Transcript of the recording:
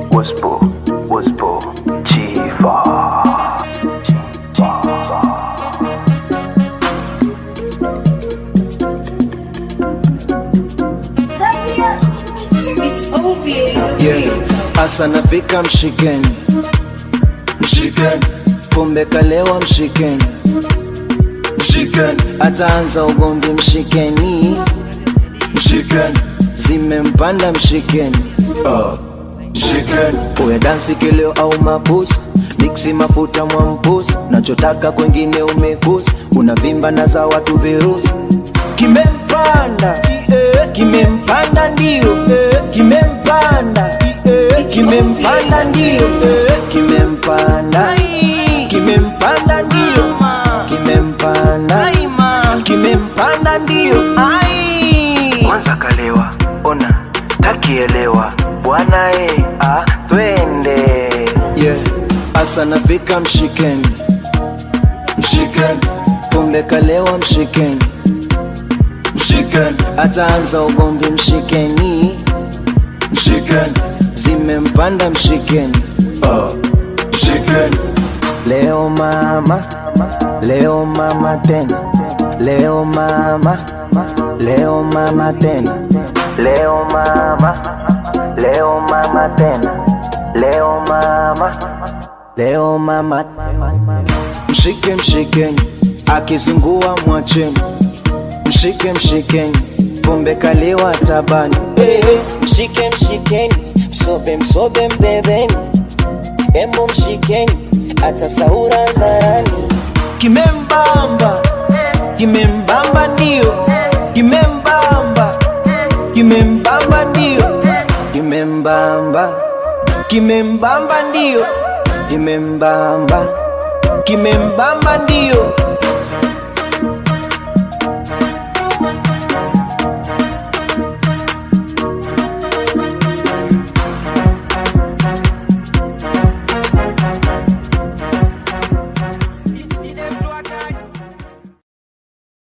Waspo, Waspo, Chifa. Yeah. Asa nafika mshikeni, mshikeni, pombe kalewa mshikeni, mshikeni, ataanza ugomvi mshikeni, mshikeni, zimempanda mshikeni, uh. mshikeni, uya dansi kileo au mabusi miksi mafuta mwampusi, nachotaka kwengine umekusi, unavimba na za watu virusi, kimempanda eh, kimempanda ndio eh, kimempanda eh, kimempanda ndio eh, kimempanda kimempanda ndio kimempanda kimempanda ndio ai Kwanza kalewa, ona, takielewa. Bwana e, ah, twende. yeah. Asa nafika mshikeni, mshikeni, pombe kalewa mshikeni, mshikeni, ataanza ugomvi mshikeni, mshikeni, zimempanda mshikeni, uh. mshikeni. Leo mama, leo mama tena, leo mama, leo mama tena, leo mama, leo mama tena, leo mama, leo mama. Mshike mshikeni, akizingua mwacheni, mshike mshikeni, pombe kaliwa tabani. Eh, mshike mshikeni, msobe msobe mbebeni, embo mshikeni, hata saura zarani. Kimembamba, kimembamba ndio, kimembamba, kimembamba ndio, kimembamba, kimembamba ndio, kimembamba, kimembamba ndio.